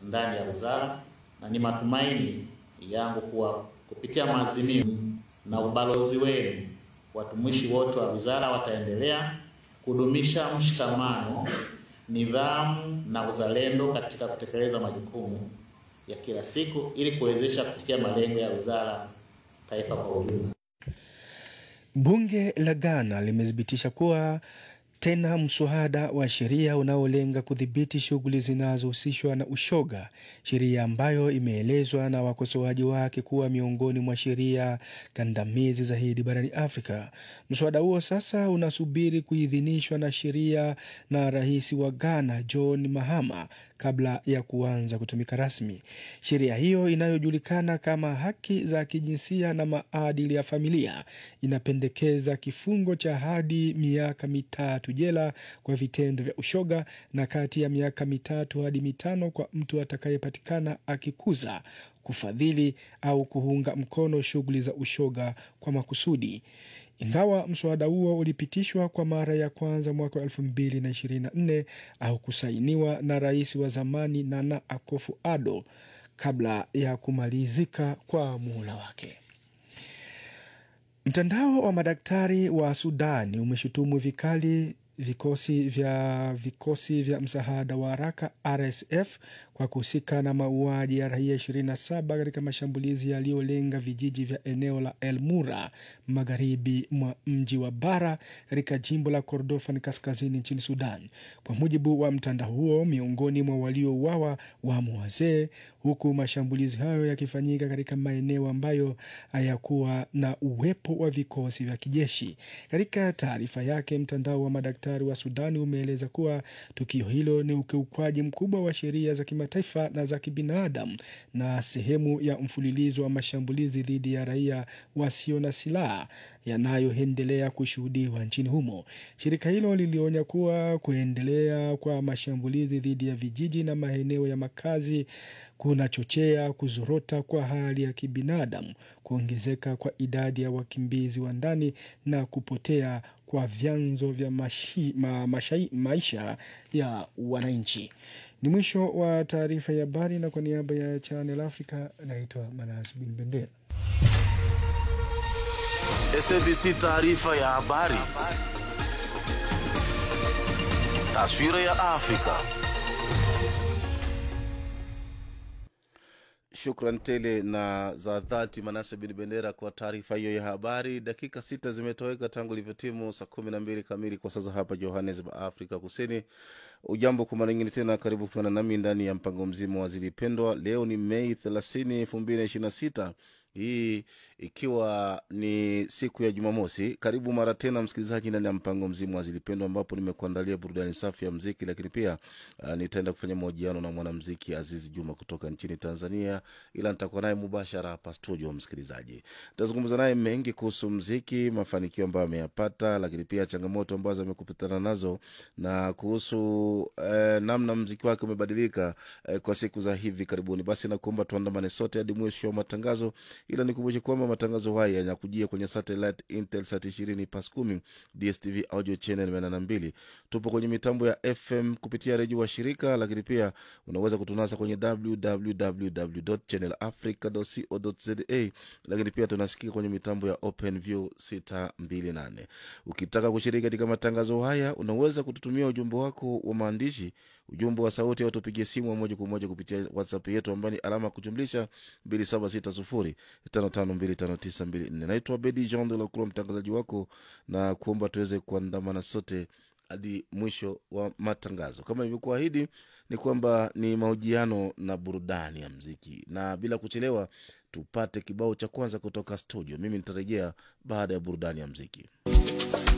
ndani ya wizara, na ni matumaini yangu kuwa kupitia maazimio na ubalozi wenu, watumishi wote wa wizara wataendelea kudumisha mshikamano, nidhamu na uzalendo katika kutekeleza majukumu ya kila siku ili kuwezesha kufikia malengo ya wizara, taifa kwa ujumla. Bunge la Ghana limethibitisha kuwa tena mswada wa sheria unaolenga kudhibiti shughuli zinazohusishwa na ushoga, sheria ambayo imeelezwa na wakosoaji wake kuwa miongoni mwa sheria kandamizi zaidi barani Afrika. Mswada huo sasa unasubiri kuidhinishwa na sheria na rais wa Ghana John Mahama kabla ya kuanza kutumika rasmi. Sheria hiyo inayojulikana kama haki za kijinsia na maadili ya familia inapendekeza kifungo cha hadi miaka mitatu jela kwa vitendo vya ushoga na kati ya miaka mitatu hadi mitano kwa mtu atakayepatikana akikuza, kufadhili au kuunga mkono shughuli za ushoga kwa makusudi. Ingawa mswada huo ulipitishwa kwa mara ya kwanza mwaka wa elfu mbili na ishirini na nne au kusainiwa na rais wa zamani Nana Akufo-Addo kabla ya kumalizika kwa muhula wake. Mtandao wa madaktari wa Sudani umeshutumu vikali vikosi vya vikosi vya msaada wa haraka RSF kwa kuhusika na mauaji ya raia 27 katika mashambulizi yaliyolenga vijiji vya eneo la El Mura magharibi mwa mji wa Bara katika jimbo la Kordofan kaskazini nchini Sudan. Kwa mujibu wa mtandao huo, miongoni mwa waliouawa wamo wazee, huku mashambulizi hayo yakifanyika katika maeneo ambayo hayakuwa na uwepo wa vikosi vya kijeshi. Katika taarifa yake, mtandao wa madaktari wa Sudani umeeleza kuwa tukio hilo ni ukiukwaji mkubwa wa sheria za kimataifa na za kibinadamu na sehemu ya mfululizo wa mashambulizi dhidi ya raia wasio na silaha yanayoendelea kushuhudiwa nchini humo. Shirika hilo lilionya kuwa kuendelea kwa mashambulizi dhidi ya vijiji na maeneo ya makazi kunachochea kuzorota kwa hali ya kibinadamu, kuongezeka kwa idadi ya wakimbizi wa ndani na kupotea kwa vyanzo vya mashi, ma, mashai, maisha ya wananchi. Ni mwisho wa taarifa ya habari, na kwa niaba ya Channel Africa naitwa Manas Bin Bendera. SABC taarifa ya habari. Taswira ya Afrika. Shukran tele na za dhati Manase Bin Bendera kwa taarifa hiyo ya habari. Dakika sita zimetoweka tangu ilivyotimu saa kumi na mbili kamili kwa sasa hapa Johannesburg, Afrika Kusini. Ujambo kwa mara nyingine tena, karibu kuungana nami ndani ya mpango mzima wa Zilipendwa. Leo ni Mei thelathini elfu mbili na ishirini na sita hii ikiwa ni siku ya Jumamosi. Karibu mara tena msikilizaji ndani ya mpango mzima wa Zilipendwa, ambapo nimekuandalia burudani safi ya mziki, lakini pia uh, nitaenda kufanya mahojiano na mwanamziki Azizi Juma kutoka nchini Tanzania, ila nitakuwa naye mubashara hapa studio. Msikilizaji, nitazungumza naye mengi kuhusu mziki, mafanikio ambayo ameyapata, lakini pia changamoto ambazo amekupitana nazo na kuhusu uh, namna mziki wake umebadilika uh, kwa siku za hivi karibuni. Basi nakuomba tuandamane sote hadi mwisho wa matangazo ila nikumbushe kwamba matangazo haya yanakujia kwenye satellite Intelsat ishirini pas kumi DSTV audio channel mia na mbili. Tupo kwenye mitambo ya FM kupitia redio wa shirika, lakini pia unaweza kutunasa kwenye www channel africa co za, lakini pia tunasikika kwenye mitambo ya OpenView 628. Ukitaka kushiriki katika matangazo haya, unaweza kututumia ujumbe wako wa maandishi ujumbe wa sauti au tupigie simu moja kwa moja kupitia whatsapp yetu ambayo ni alama ya kujumlisha 276055259254 naitwa bedi jean de lacroix mtangazaji wako na kuomba tuweze kuandamana sote hadi mwisho wa matangazo kama ilivyokuahidi ni kwamba ni mahojiano na burudani ya mziki na bila kuchelewa tupate kibao cha kwanza kutoka studio mimi nitarejea baada ya burudani ya mziki